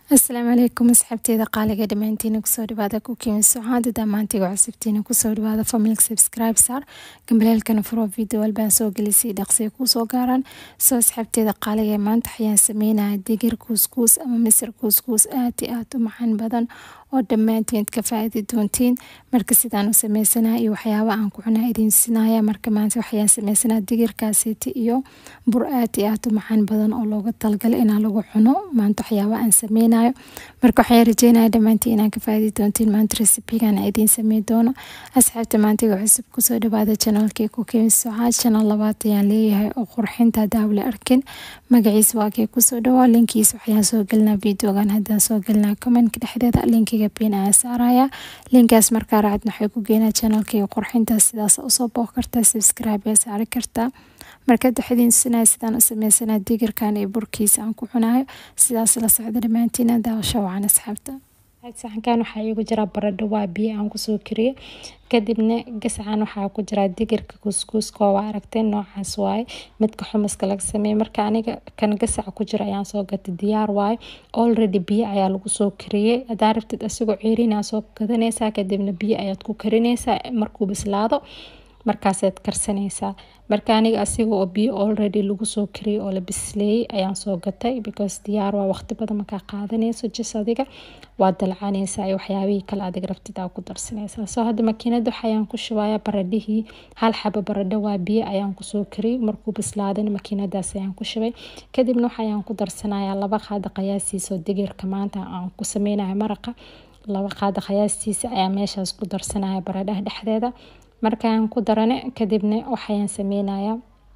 asalaamu calaykum asxaabteeda qaaliga dhammaantiina kusoo dhawaada kukiimi socaada dhammaantiga cusubtiina kusoo dhawaada familka subscribe saar gambaleelkana furo video walbaan soo gelisay dhaqsiya kuusoo gaaraan soo asxaabteeda qaaliga maanta waxayaan sameynaya digir kuuskuus ama misir kuuskuus aad iyo aad u macaan badan oo dhammaantiin ka faaidi doontiin marka sidaan u sameysanaa iyo waxyaaba aan ku cunaa idiin sinaya marka maanta waxayaan sameysanaa digirkaasiti iyo bur aad iyo aad u macaan badan oo looga talagalay inaa lagu cuno maanta waxyaaba aan sameynayo marka waxaan rajeynaya dhammaantiin inaan ka faaidi doontiin maanta resibigan idiin samey doono asxaabta maantiga cusub kusoo dhawaada janaalkii ku kemi socaad channel labaad ayaan leeyahay oo qurxinta daawle arkin magaciisa waa kii kusoo dhawaa linkiisa waxayaan soo gelinaa videogan haddaan soo gelinaa commentka dhexdeeda linkiga biin ayaan saaraya linkaas markaa raacadna waxay ku geenaa channelkii qurxinta sidaas usoo booq kartaa subscribe ee saari kartaa marka daxdiin sinaya sidaan u sameysanaa digirkan iyo burkiisa aan ku cunayo sidaas la socda dhammaantiina daawasho wacan asxaabta saxankan waxaa iigu jira baradho waa biyo aan kusoo kariye kadibna gascan waxaa ku jira digirka kuuskuuska waa aragtay noocaas waaye midka xumaska laga sameeye marka aniga kan gasac ku jira ayaan soo gatay diyaar waaye already biyo ayaa lagu soo kariyey hadaa rabtid asigoo ceerinaa soo gadanaysaa kadibna biyo ayaad ku karinaysaa markuu bislaado markaasaad karsanaysaa marka aniga asiga oo biyo already lagu soo kariyey oo la bisleeyey ayaan soo gatay because diyaar waa waqti badan markaa qaadanayso jis adiga waa dalcanaysaa iyo waxyaabihii kale adig rabtid aa ku darsanaysaa soo hadda makiinada waxayaan ku shubaya baradhihii hal xabo baradho waa biyo ayaan kusoo kariyey markuu bislaadana makiinadaas ayaan ku shubay kadibna waxayaan ku darsanayaa laba qaada qiyaastiisa oo digirka maanta aan ku sameynayo maraqa laba qaada qiyaastiisa ayaa meeshaas ku darsanaya baradhaha dhexdeeda markaan ku darane kadibna waxayaan sameynayaa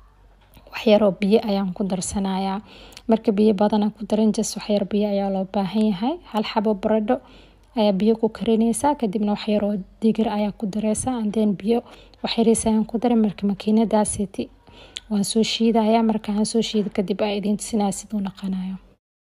waxyaroo biyo ayaan ku darsanayaa marka biyo badana ku daran jas waxyar biyo ayaa loo baahan yahay hal xabo baradho ayaa biyo ku karinaysaa kadibna waxyaroo digir ayaa ku dareysaa andeen biyo waxyariis ayaan ku daray marka makiinadaasiti waan soo shiidaya markaan soo shiida kadib aa idiin tusinaya siduu naqanayo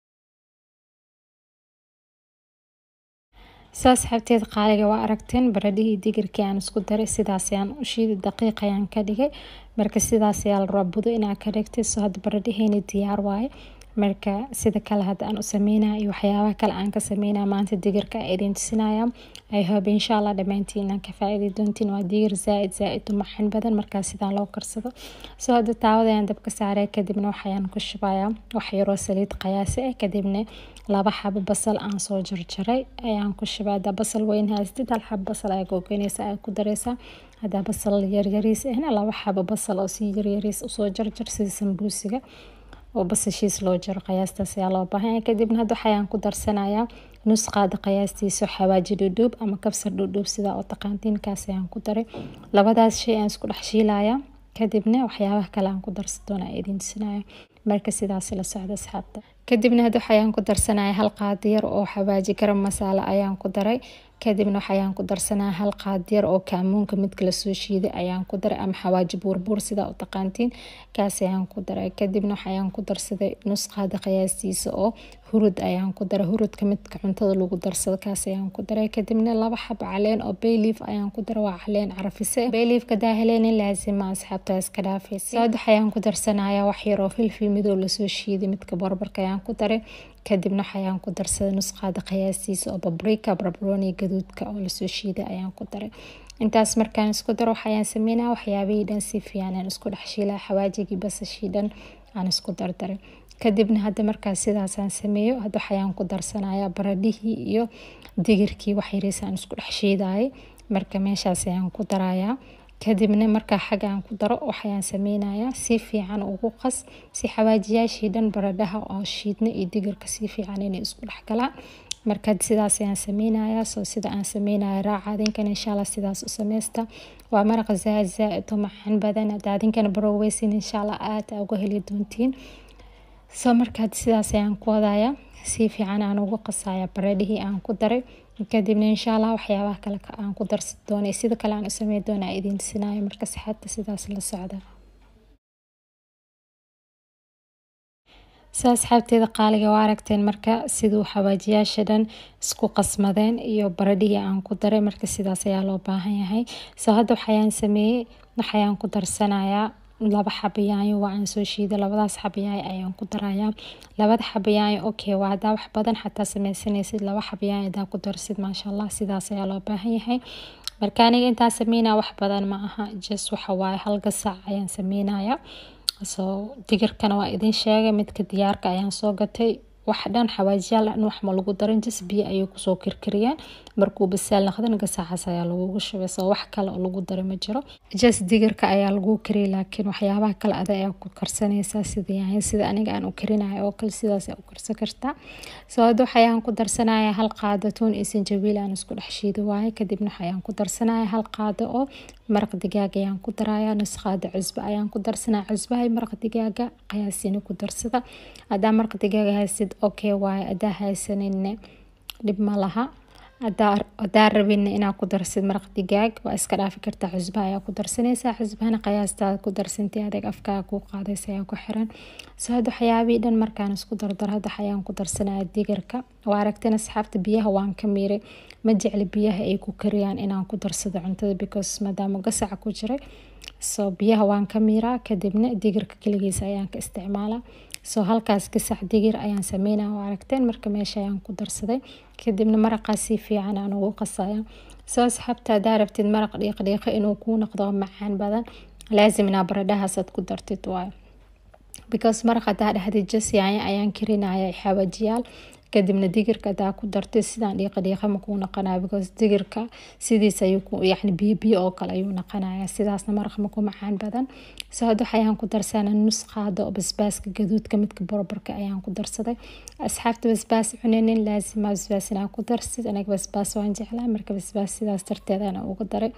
soo asxaabteed qaaliga waa aragteen baradhihii digirkii aan isku daray sidaas ayaan u shiiday daqiiq ayaan ka dhigay marka sidaas ayaa la rabaa budo inaa ka dhigtay soo hadda baradhaheeni diyaar waaye marka sida kale hadda aan u sameynaya iyo waxyaabaha kale aan ka sameynaya maanta digirka a idiin tusinaya i hope insha allah dhammaantiin inaan ka faa'iidi doontiin waa digir zaaid zaaid u maxan badan markaa sidaan loo karsado soo hadda taawada ayaan dabka saaray kadibna waxayaan ku shubayaa wax yaroo saliid qiyaasi ah kadibna laba xabo basal aan soo jarjaray ayaan ku shubay haddaa basal weyn haystid hal xabo basal ayaa googoynaysa ayaa ku dareysaa haddaa basal yaryariis ahna laba xabo basal oo si yaryariis usoo jarjar sida sambuusiga oo basashiis loo jaro qiyaastaas ayaa loo baahanya kadibna hadda waxayaan ku darsanayaa nus qaada qiyaastiisa xawaaji dhudhuub ama kabsar dhudhuub sidaa oo taqaantiinkaas ayaan ku daray labadaas shay aan isku dhex shiilaya kadibna waxyaabaha kale aan ku darsan doona idiin tusinaya marka sidaas la socda asxaabta kadibna hadda waxayaan ku darsanaya hal qaadiyar oo xawaaji garam masaala ayaan ku daray kadibna waxayaan ku darsanaya hal qaadiyar oo kaamuunka midka lasoo shiiday ayaan ku daray ama xawaaji buurbuur sidaa u taqaantiin kaas ayaan ku daray kadibna waxayaan ku darsaday nus qaada qiyaastiisa oo hurud ayaan ku daray hurudka midka cuntada lagu darsado kaas ayaan ku daray kadibna laba xab caleen oo bayliif ayaan ku daray waa caleen carafise bayliifka daahaleena laasima asxaabta iska dhaafaysa hadda waxayaan ku darsanaya wax yar oo filfil midow lasoo shiiday midka barbarka ayaan ku daray kadibna waxayaan ku darsaday nus qaada qiyaastiisa oo babrika barbaroni gaduudka oo lasoo shiiday ayaan ku daray intaas markaan isku daro waxayaan sameynaya waxyaabihii dhan si fiican aan isku dhex shiilaa xawaajigii basashii dhan aan isku dardaray kadibna hadda markaas sidaasaan sameeyo hadda waxayaan ku darsanayaa baradhihii iyo digirkii waxyariis aan isku dhex shiidayay marka meeshaas ayaan ku darayaa kadibna markaa xagga aan ku daro waxayaan sameynayaa si fiican ugu qas si xawaajiyaashii dhan baradhaha oo shiidna iyo digirka si fiican inay isku dhex galaan marka sidaas ayaan sameynayaa soo sida aan sameynaya raaca adinkan insha allah sidaas u sameysta waa maraqa zaaid zaaid u maxan badan hadda adinkana baroweysin insha allah aad aa uga heli doontiin soo markaad sidaas ayaan ku wadaya si fiican aan ugu qasaya baradhihii aan ku daray kadibna insha allah waxyaabaha kale aan ku darsan doonay sida kale aan u samey doona idiin tusinayo marka saxaabta sidaas la socda soo asxaabteeda qaaliga waa aragteen marka siduu xawaajiyaasha dhan isku qasmadeen iyo baradhihii aan ku daray marka sidaas ayaa loo baahan yahay soo hadda waxayaan sameeyey waxayaan ku darsanayaa laba xabo yaanyo waa aan soo shiiday labadaas xabo yaanyo ayaan ku darayaa labada xabo yaanyo okay waa hadaa wax badan xataa sameysanaysid laba xabo yaanyo hadaa ku darsid maasha allah sidaas ayaa loo baahan yahay marka aniga intaan sameynaya wax badan ma aha just waxa waaye hal gasac ayaan sameynaya soo digirkana waa idin sheegay midka diyaarka ayaan soo gatay wax dhan xawaajiyaal dhan wax ma lagu darin jis biyo ayay kusoo kirkiriyeen markuu basaal noqdan gasacaas ayaa lagugu shubay soo wax kale oo lagu daray ma jiro jas digirka ayaa lagu kariyay laakiin waxyaabaha kale ada ayaa ku karsanaysaa sida yaanyo sida aniga aan u karinayo oo kale sidaas ayaa u karsan kartaa soo hadda waxayaan ku darsanaya hal qaado tuun iyo sanjabiil aan isku dhex shiidi waaye kadibna waxayaan ku darsanaya hal qaado oo maraq digaag ayaan ku daraya nus qaado cusbo ayaan ku darsanaya cusbaha iyo maraq digaaga qiyaasini ku darsada hadaa maraq digaaga haysid okay waaye hadaa haysaninne dhib ma laha hadaa rabinna inaa ku darsid maraq digaag waa iska dhaafi kartaa cusbaha ayaa ku darsanaysaa cusbahana qiyaastaada ku darsantii adeeg afkaaga kuu qaadaysa ayaa ku xiran soo hadda waxyaabihii dhan markaan isku dardar hadda ayaan ku darsanaya digirka waa aragteen asxaabta biyaha waan ka miiray ma jecli biyaha ay ku kariyaan inaan ku darsado cuntada because maadaama gasaca ku jiray soo biyaha waan ka miiraa kadibna digirka keligiisa ayaan ka isticmaalaa soo halkaas gasac digir ayaan sameynaya waa aragteen marka meesha ayaan ku darsaday kadibna maraqaas si fiican aan ugu qasaya soo asxaabta hadaa rabtid maraq dhiiqdhiiqo inuu kuu noqdo macaan badan laasim inaa baradhahaas aad ku dartid waayo because maraq hadaa dhexdid jas yaanyo ayaan karinaya xawaajiyaal kadibna digirka hadaa ku dartid sidaan dhiiqa dhiiqa makuu noqonaya because digirka sidiis ayuu yacni biyo biyo oo kale ayuu noqonaya sidaasna maraq maku macaan badan soo hadda waxayaan ku darsana nus qaado oo basbaaska gaduudka midka boroborka ayaan ku darsaday asxaabta basbaas cuninin laasima basbaas inaa ku darsid aniga basbaas waan jeclaa marka basbaas sidaas darteed ana uga daray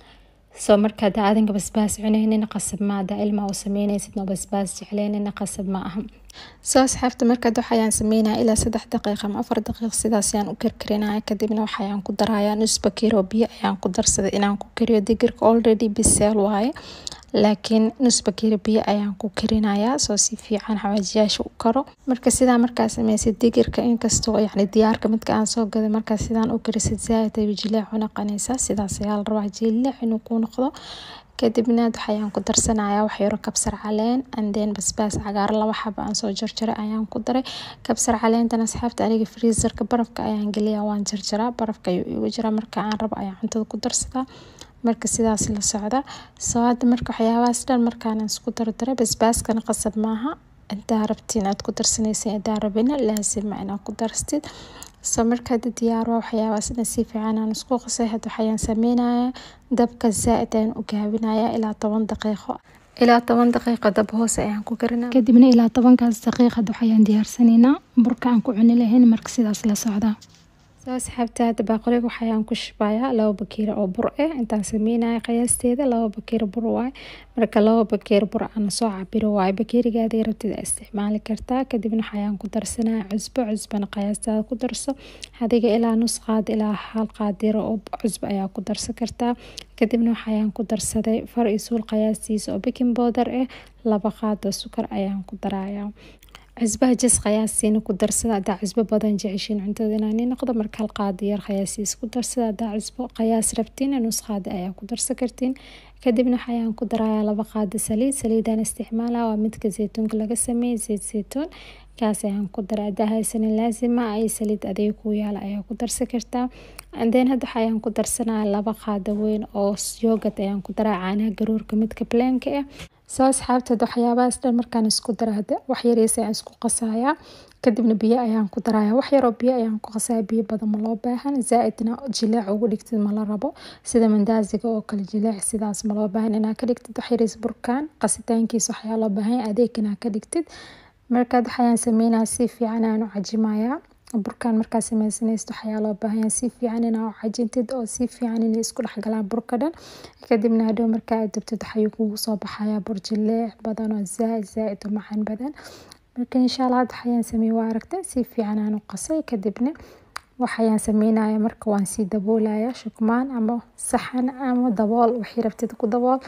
soo marka hadaa adinka basbaas cuneynin qasab ma hadaa ilmaa u sameynaysid noo basbaas jecleynin qasab ma aha soo asxaabta marka waxayaan sameynaya ilaa saddex daqiiq ama afar daqiiq sidaas ayaan u karkarinaya kadibna waxayaan ku daraya nus bakiir oo biyo ayaan ku darsaday inaan ku kariyo digirka already biseel waaye laakiin nus bakiir biyo ayaan ku karinaya soo si fiican xawaajiyaasha u karo marka sidaa markaa sameysid digirka inkastoo yacni diyaarka midka aan soo gaday markaa sidaan u karisid zaaid ayuu jileec u noqonaysaa sidaas ayaa la rabaa jileec inuu ku noqdo kadibna waxayaan ku darsanaya wax yaro kabsar caleen anden basbaas cagaar laba xaba aan soo jarjaray ayaan ku daray kabsar caleentan asxaabta aniga freezerka barafka ayaan geliya waan jarjaraa barafka ayuu igu jiraa marka aan rabo ayaan cuntada ku darsadaa marka sidaas la socda soo hadda marka waxyaabahaas dhan markaan isku dardaray basbaaskana qasab maaha hadaa rabtiin aad ku darsanaysa hadaa rabina laasima inaad ku darstid soo marka hadda diyaar waa waxyaabahaas dhan si fiican aan isku qasay hadda waxayaan sameynaya dabka zaaid ayaan u gaabinaya ilaa toban daqiiqo ilaa toban daqiiqo dab hoose ayaan ku karinaa kadibna ilaa tobankaas daqiiq hadda waxayaan diyaarsanaynaa burka aan ku cuni lahayn marka sidaas la socdaa soo asxaabta hadda baaqoliga waxayaan ku shubayaa laba bakeeri oo bur ah intaan sameynaya qiyaasteeda laba bakeeri bur waaye marka laba bakeeri bur aan soo cabiro waaye bakeerigaada rabtid aa isticmaali kartaa kadibna waxayaan ku darsanaya cusbo cusbana qiyaastaada ku darso hadiga ilaa nus qaad ilaa hal qaadiro oo cusbo ayaa ku darsan kartaa kadibna waxayaan ku darsaday far iyo suul qiyaastiisa oo baking powder ah laba qaado sukar ayaan ku darayaa cusbaha jas qiyaasiina ku darsada hadaa cusbo badan jeceshiin cuntada inaani noqdo marka hal qaado yar qiyaasiis ku darsada hadaa cusbo qiyaas rabtiin nus qaado ayaa ku darsan kartiin kadibna waxayaan ku darayaa laba qaado saliid saliidaan isticmaala waa midka zeytuunka laga sameeyey zeyt zeytuun kaas ayaan ku daray hadaa haysanin laasima ay saliid adeeg ku yaala ayaa ku darsan kartaa andeen hadda waxayaan ku darsanaya laba qaado weyn oo yoogad ayaan ku daraa caanaha garoorka midka plaanka ah soo asxaabta waxyaabahaas dhan markaan isku dara hada wax yariis ayaan isku qasayaa kadibna biyo ayaan ku daraya wax yaroo biyo ayaan ku qasaya biyo badan ma loo baahan zaa-idna jileec ugu dhigtid ma la rabo sida mandaasiga oo kale jileec sidaas ma loo baahan inaa ka dhigtid wax yariis burkaan qasitaankiisa waxyaa loo baahan adeeg inaa ka dhigtid markaad waxayaan sameynaya si fiican aan u cajimayaa burkan markaa sameysanaysid waxayaa loo baahanyaa si fiican inaa u cajintid oo si fiican inay isku dhexgalaan burka dhan kadibna hadhow markaa aad dubtid waxayuu kugu soo baxayaa bur jileec badan oo zaaid zaaid u macaan badan marka insha allah hadda waxayaan sameeye waa aragtay si fiican aan u qasay kadibna waxayaan sameynaya marka waan sii daboolaya shukmaan ama saxan ama dabool wixii rabtid ku dabool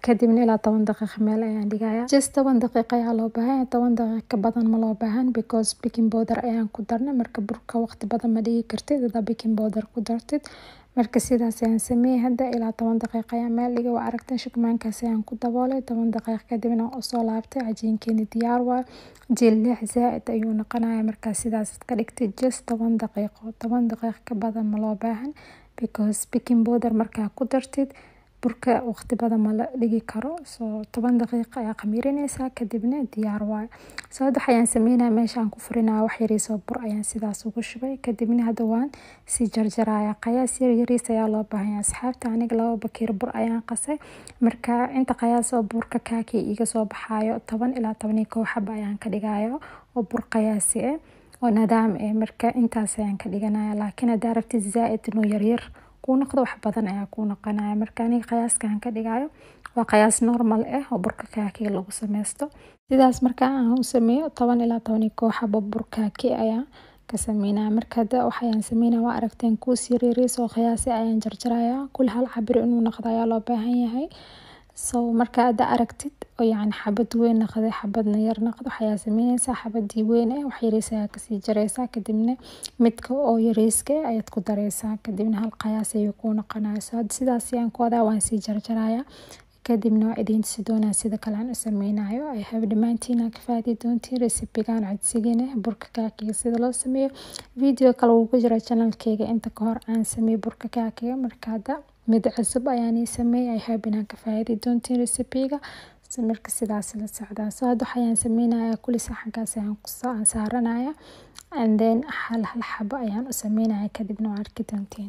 kadibna ilaa toban daqiiqa meel ayaan dhigaya just toban daqiiqa ayaa loo baahan toban daqiiqa ka badan ma loo baahan because baking powder ayaan ku darnay marka burka waqti badan ma dhigi kartid hadaa baking powder ku dartid marka sidaas ayaan sameeyey hadda ilaa toban daqiiqa ayaan meel dhigay waa aragteen shukmaankaas ayaan ku daboolay toban daqiiqa kadibna usoo laabtay cajiinkeeni diyaar waa jilix zaa-id ayuu noqonaya markaa sidaas ka dhigtay just toban daqiiqo toban daqiiqa ka badan ma loo baahan because baking powder markaa ku dartid burka waqti badan ma la dhigi karo soo toban daqiiqa ayaa khamiirineysaa kadibna diyaar waayo soo hadda waxayaan sameynaya meeshaan ku furinaya wax yariisoo bur ayaan sidaas ugu shubay kadibna hadda waan sii jarjaraya qayaas yar yariis ayaa loo baahanya asxaabta aniga laba bakiir bur ayaan qasay marka inta qayaas oo burka kaaki iga soo baxaayo toban ilaa toban iyo kow xaba ayaan ka dhigayo oo bur qayaasi ah oo nadaam ah marka intaas ayaan ka dhiganaya laakiin haddaa rabtid zaa-id inuu yaryar kuu noqdo wax badan ayaa kuu noqonaya marka aniga qiyaaskan ka dhigayo waa qiyaas normal ah oo burka kaaki lagu sameysto sidaas marka aan u sameeyo toban ilaa toban iyo kow xabo bur kaaki ayaa ka sameynaya marka hadda waxayaan sameynaya waa aragteen kuus yaryariis oo qiyaasi ayaan jarjaraya kul hal cabir inuu noqdo ayaa loo baahan yahay so marka hadda aragtid oo yacni xabad weyn noqday xabadna yar noqdo waxayaa sameyneysaa xabadii weyn eh wax yariis ayaa kasii jareysaa kadibna midka oo yariiska eh ayaad ku dareysaa kadibna hal qayaas ayuu kuu noqonaya so hadda sidaas ayaan ku wadaa waan sii jarjaraya kadibna waa idiin tusi doonaa sida kale aan u sameynayo ay have dhammaantiin aa ka faadi doontiin resibigan codsigiina burka kaakiga sida loo sameeyo video kale wuu ku jira channelkeyga inta ka hor aan sameeyo burka kaakiga marka hadda mid cusub ayaan ii sameeyay ay have inaan ka faadi doontiin resibiga marka sidaas la socdaa so hadda waxayaan sameynaya kulli saxankaas ayaan aan saaranaya and then hal hal xabo ayaan u sameynaya kadibna waa arki doontiin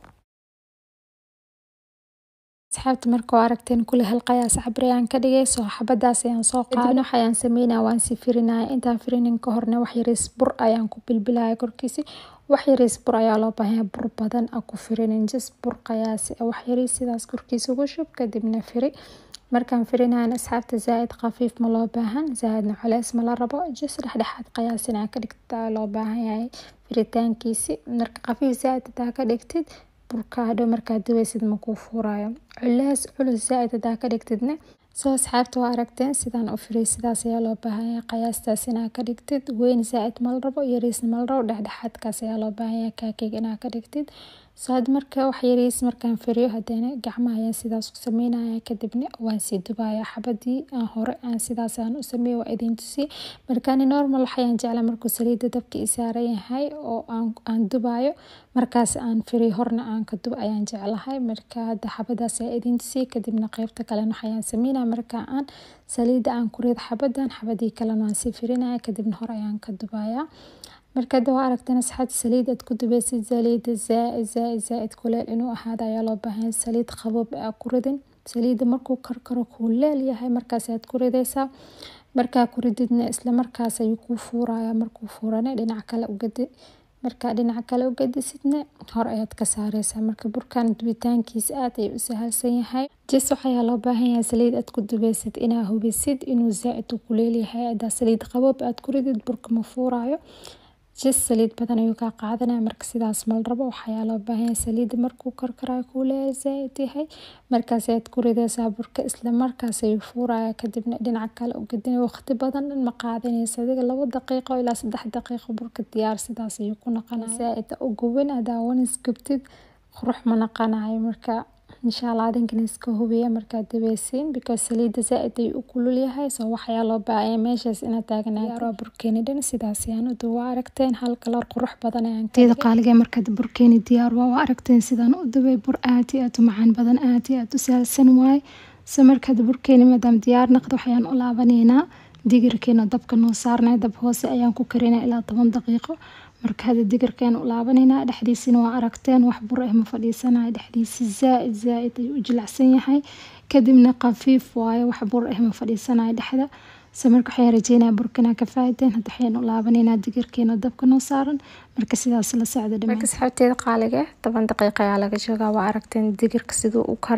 asxaabta marka waa aragteen kulli hal qayaas cabir ayaan ka dhigay soo xabadaas ayaan soo qaadin waxayaan sameynaya waan sii firinaya intaan firinin ka horna wax yariis bur ayaan ku bilbilaya korkiisi wax yariis bur ayaa loo baahanya bur badan a ku firinin just bur qayaasi wax yariis sidaas korkiisa ugu shub kadibna firi markaan firinayan asxaabta zaa-id khafiif ma loo baahan zaa-idna culeys ma la rabo just dhexdhexaad qiyaasin aa ka dhigtaa loo baahan yahay firitaankiisi marka khafiif zaa-id hadaa ka dhigtid burka hadhow markaad dubaysid makuu fuurayo culeys culus zaa-id hadaa ka dhigtidna soo asxaabta waa aragteen sidaan u firay sidaas ayaa loo baahanya qiyaastaas inaa ka dhigtid weyn zaa-id ma la rabo yariisna ma la rabo dhexdhexaadkaas ayaa loo baahanya kaakeyga inaa ka dhigtid soo had marka wax yariis markaan firiyo haddana gacmaha ayaan sidaas ku sameynaya kadibna waan sii dubaya xabadii aan hore aan sidaas aan u sameeyo waa idiin tusi markaani normal waxayaan jeclaa markuu saliidda dabka i saaran yahay oo aan aan dubayo markaas aan firiyo horna aan ka dub ayaan jeclahay marka hadda xabadaas ayaa idiin tusi kadibna qeybta kalena waxayaan sameynaya marka aan saliidda aan ku rido xabadan xabadii kalena waan sii firinaya kadibna hore ayaan ka dubaya marka hadda waa aragteen asxaabta saliid aad ku dubaysid saliidda zaa-id zaa-id zaa-id kuleel inuu ahaado ayaa loo baahan saliid qaboob aa ku ridin saliidda markuu karkaro kuleel yahay markaas aad ku ridaysaa markaa ku rididna isla markaas ayuu kuu fuuraya markuu fuurana dhinac kale ugadi markaa dhinac kale u gadisidna hor ayaad ka saareysaa marka burkan dubitaankiisa aad ayuu u sahalsan yahay jes waxayaa loo baahan yahay saliid aad ku dubaysid inaa hubisid inuu zaa-id u kuleel yahay hadaa saliid qaboob aad ku ridid burka ma fuurayo jes saliid badan ayuu kaa qaadanaya marka sidaas mal rabo waxayaa loo baahanya saliidda markuu karkarayo kuuleel zaa-id yahay markaas ayaad ku ridaysaa burka isla markaas ayuu fuuraya kadibna dhinaca kale u gadinaya waqti badan dhan ma qaadanaysa adiga labo daqiiqo ilaa saddex daqiiqo burka diyaar sidaas ayuu ku noqonaya zaa-id u gubin hadaa wanis gubtid qurux ma noqonayo marka insha allah adinkana iska hubiya markaad dubeysiin because saliidda zaa-id ayuu u kulul yahay soo waxayaa loo baahaya meeshaas inaad taagnaato burkeeni dhan sidaas ayaan u duba waa aragteen hal kalar qurux badan ayaan teeda qaaliga markaad burkeeni diyaar waa waa aragteen sidaan u dubay bur aad iyo aad u macaan badan aad iyo aad u sahalsan waaye se markaad burkeeni maadaama diyaar naqdo waxayaan u laabanaynaa digirkeena dabka noo saarnay dab hoose ayaan ku karinaa ilaa toban daqiiqo marka hadda digirkeen u laabaneynaa dhexdiisina waa aragteen wax bur ah ma fadhiisanayo dhexdiisa zaa-id zaa-id ayuu u jilacsan yahay kadibna khafiif waayo wax bur ah ma fadhiisanayo dhexda se marka waxaan rajeynaya burkana ka faaideen hadda waxayaan u laabaneynaa digirkeena dabka noo saaran marka sidaas la socda marka asxaabteeda qaaliga toban daqiiqa ayaa laga joogaa waa aragteen digirka siduu u karay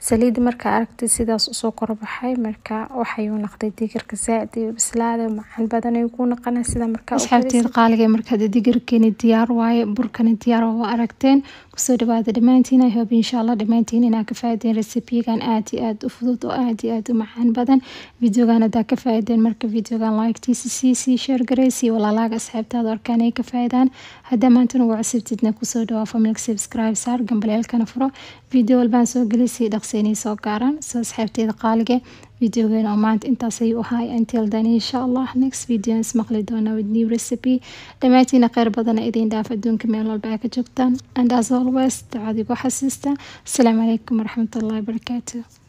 saliida markaa aragtay sidaas usoo korbaxay marka waxayuu noqday digirka zaaid ayuu bislaaday macaan badan ayuu ku noqonay sida markaa asxaabteed qaaliga markaa digirkeeni diyaar waaye burkani diyaar waa aragteen kusoo dhawaada dhammaantiin i hope insha allah dhammaantiin inaa ka faaideen recipigan aad iyo aad u fudud oo aad iyo aad u macaan badan videogan hadaa ka faaideen marka videogan liketiisa sii sii share gareysii walaalaaga asxaabtaada arkaan ay ka faaidaan haddaa maanta nagu cusubtidna kusoo dhawaa familka subscribe saar gambaleelkana furo video walbaan soo gelisii dhaqseynay soo gaaraan soo asxaabteeda qaalige videogeena oo maanta intaas ayuu ahaay until then insha allah next video is maqli doona with new recipe dhammaantiina kheyr badana idin dhaaf adduunka meel walba aa ka joogtaan and as always ducadiigu xasiista asalaamu calaykum waraxmatullahi wabarakaatu